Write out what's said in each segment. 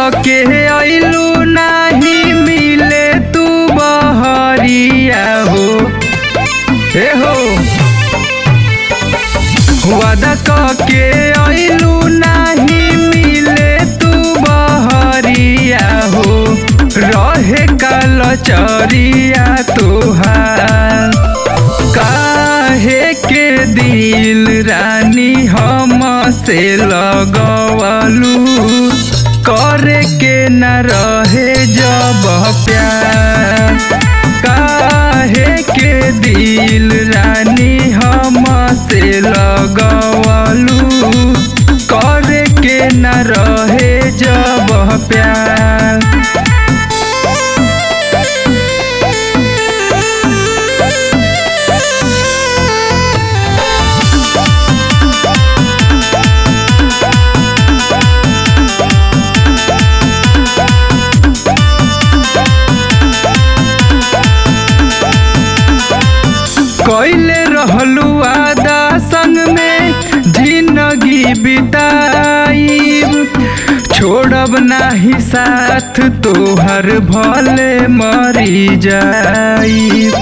के अइलू नाही मिले तू बहरिया हो ए हो वादा के अइलू नाही मिले तू बहरिया हो रहे काल चरिया तोहार काहे के दिल रानी हम से लगवलू करे के न रहे जब प्यार काहे के दिल रानी हम से लगवलू करे के न रहे जब प्यार कैले रहलू आदा संग में जिंदगी बिताई छोड़ब नाही साथ तोहर भले मरी जाई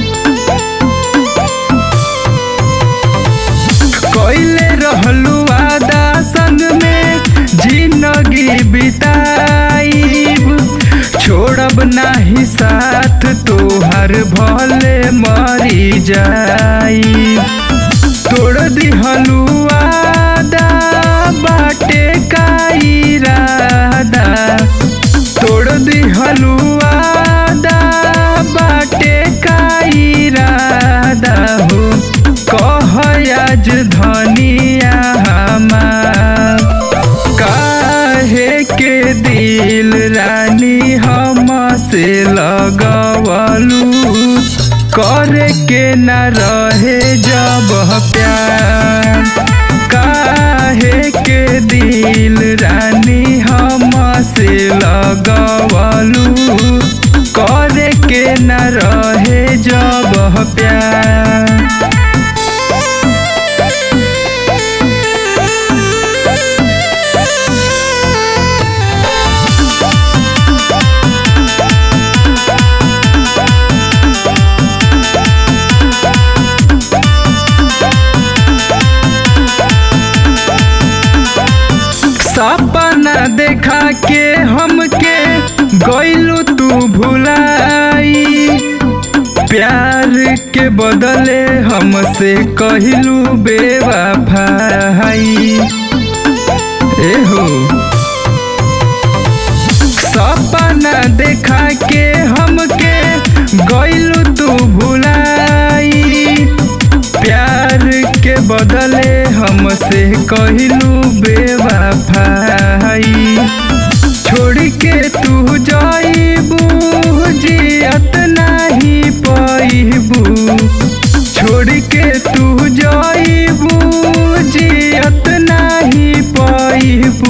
कैले रहलू आदा संग में जिंदगी बिताई छोड़ब नाही साथ तोहर भले मरी जाई तोड़ दिहलू आदा बाटे का इरादा तोड़ दिहलू आदा बाटे का इरादा हो कह आज धनिया हमार काहे के दिल रानी हम से लगवलू करे के न रहे जब प्यार काहे के दिल रानी हम से लगवलू करे के न रहे जब प्यार सपना देखा के हमके गइलू तू भुलाई प्यार के बदले हमसे कहलू बेवफाई ए हो सपना देखा के हमके गइलू तू भुलाई प्यार के बदले हमसे कहलू बेवफाई छोड़ के तू जाइबू जियत नहीं पाइबू छोड़ के तू जाइबू जियत नहीं पाइबू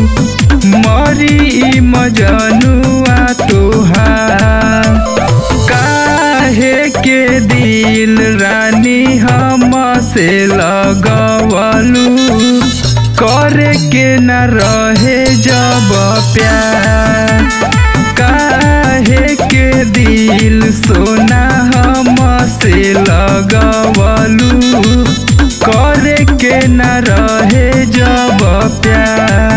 मरी मजनुआ तोहार काहे के दिल रानी हम से लगवलू करे के न रहे जब प्यार काहे के दिल सोना हम से लगवलू करे के न रहे जब प्यार